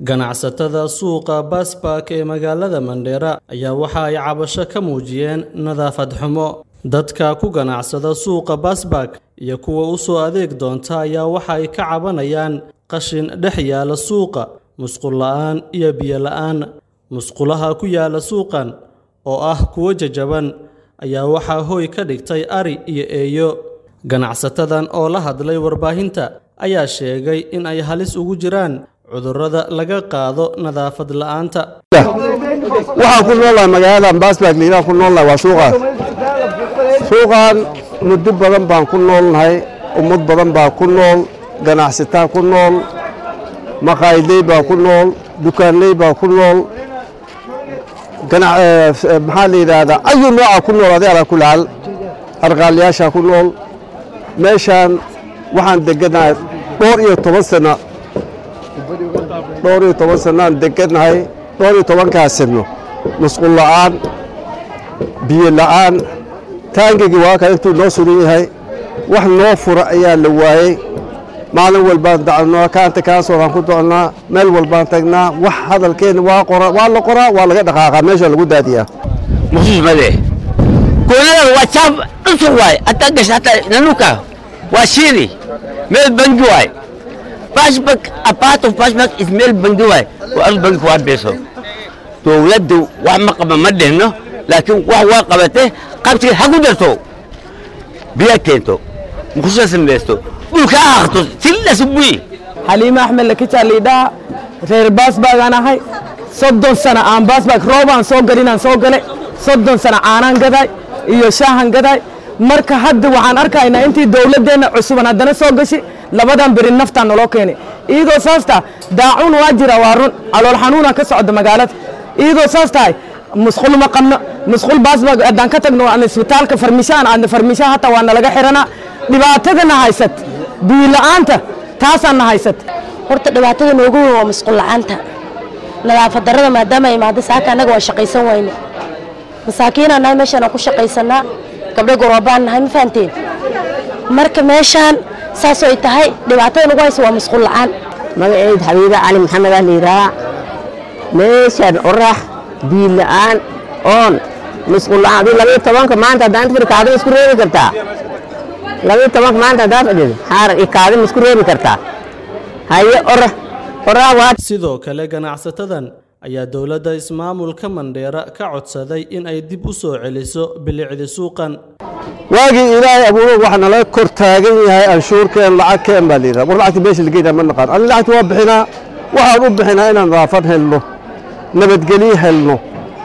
ganacsatada suuqa baasbaak ee magaalada mandheera ayaa waxa ay cabasho ka muujiyeen nadaafad xumo dadka ku ganacsada suuqa baasbaak iyo kuwa u soo adeeg doonta ayaa waxa ay ka cabanayaan qashin dhex yaala suuqa musqul la'aan iyo biyo la'aan musqulaha ku yaala suuqan oo ah kuwo jajaban ayaa waxaa hooy ka dhigtay ari iyo eeyo ganacsatadan oo la hadlay warbaahinta ayaa sheegay in ay halis ugu jiraan cudurrada laga qaado nadaafad la'aanta waxaan ku noolnahay magaalada baasbaak liilaan ku noolnahay waa suuqaas suuqan muddo badan baan ku noolnahay ummad badan baa ku nool ganacsataa ku nool maqaayadley baa ku nool dukaanley baa ku nool maxaa la yidhaahdaa ayu nooca ku nool adi alaa kulaal arqaalayaashaa ku nool meeshaan waxaan deganahay dhowr iyo toban sano dhowr iyo toban sannoaan deganahay dhowr iyo tobankaa sano musqul la'aan biyo la'aan taangigii waa kan intuu noo suran yahay wax noo fura ayaa la waayey maalin walbaan dacnaa kaanta kaasoodan ku docnaa meel walbaan tagnaa wax hadalkeenna waa qora waa la qoraa waa laga dhaqaaqaa meesha lagu daadiyaa mkhusus made kuonadan waa chaaf dhusug waay hataa gasha hataa nanuka waa shiri meel bangi waay bashbak a part of bashbak is meel bangi waay waa as bangi waa beeso dowladdu wax ma qaba ma dhihno laakiin wax waa qabate qabtiga ha ku darto biya keento mkhususa samaysto dhulka ha haqto silas buyi xaliime axmed lakijaa liidhaha reer baasbaagaan ahay soddon sana aan baasbaag roobaan soo galinaan soo gale soddon sana caanaan gaday iyo shaahan gaday marka hadda waxaan arkaynaa intii dowladdeenna cusuban haddana soo gashi labadan beri naftaan naloo keenay iyadoo saas tahay daacuun waa jira waa run calool xanuunaa ka socda magaalada iyadoo saas tahay musqul ma qabno musqul baasbaag haddaan ka tagno aan isbitaalka farmishaan aadna farmishaan hataa waa nalaga xiranaa dhibaatadana haysat biila'aanta taasaana haysat horta dhibaatada noogu weyn waa musqul la'aanta nadaafad darrada maadaama ay imaado saaka annaga waa shaqaysan wayne masaakiinaan nahay meeshaan aan ku shaqaysanaa gabdho goroobaan nahay ma fahanteen marka meeshaan saasoo ay tahay dhibaatada nagu haysa waa musqul la'aan magaceed xabiiba cali maxamed ah layidhahaa meeshaan orax biil la'aan oon musqul la'aan aduu labayo tobanka maanta haddaan fir kaada isku reebi kartaa labayo tobanka maanta haddaan fadhido xaarar iyo kaada ma isku reebi kartaa haye orax orax waa sidoo kale ganacsatadan ayaa dowladda ismaamulka mandheera ka codsaday in ay dib u soo celiso bilicdi suuqan waagii ilaahay abuuro waxa nala kor taagan yahay anshuurkeen lacagkeen baa layidhaha war lacagta meesha lageynaa ma naqaan ani lacagta waa bixinaa waxaan u bixinaa inaan nadaafad helno nabadgelyo helno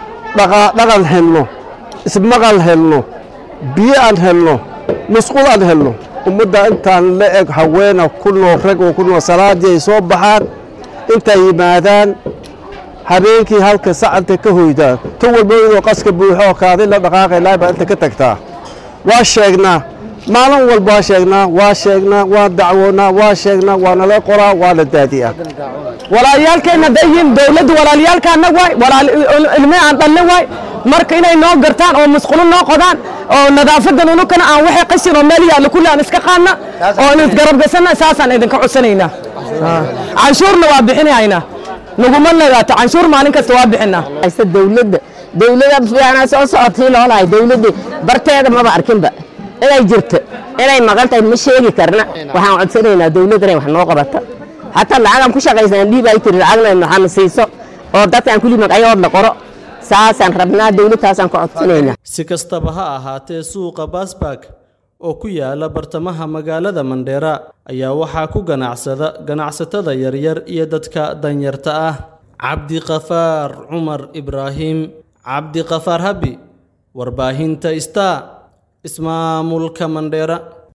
dhaqan helno ismaqal helno biyo aan helno musqul aan helno ummadda intaan la eg haweena ku nool rag oo ku nool salaadii ay soo baxaan intay yimaadaan habeenkii halka sacanta ka hoydaan tan walba idoo qaska buuxo oo kaadi la dhaqaaqay laay baa inta ka tagtaa waa sheegnaa maalin walba waa sheegnaa waa sheegnaa waa dacwoonaa waa sheegnaa waa nala qoraa waa la daadiyaa walaalyaalkeenna dayiin dowladdu walaalyaalkaana waay ilme aan dhalle waay marka inay noo gartaan oo musqulo noo qodaan oo nadaafadan unukana aan waxay qashin oo meel yaalla kulli aan iska qaadna oo aan isgarabgasana saasaan idinka codsanaynaa canshuurna waa bixinaynaa naguma nagaato canshuur maalin kasta waa bixinaa haysta dowladda dowladda fiicnaa soo socotii loolahay dowladda barteeda maba arkinba inay jirto inay maqan tahay ma sheegi karna waxaan codsanaynaa dowladda inay wax noo qabata hataa lacagaan ku shaqaysan dhiib ay tiri lacagna maxaana siiso oo dadkaan kulli magacayood la qoro saasaan rabnaa dowladtaasaan ka codsanaynaa si kastaba ha ahaatee suuqa baasbaak oo ku yaala bartamaha magaalada mandheera ayaa waxaa ku ganacsada ganacsatada yaryar iyo dadka danyarta ah cabdiqafaar cumar ibraahim cabdiqafaar habi warbaahinta star ismaamulka mandheera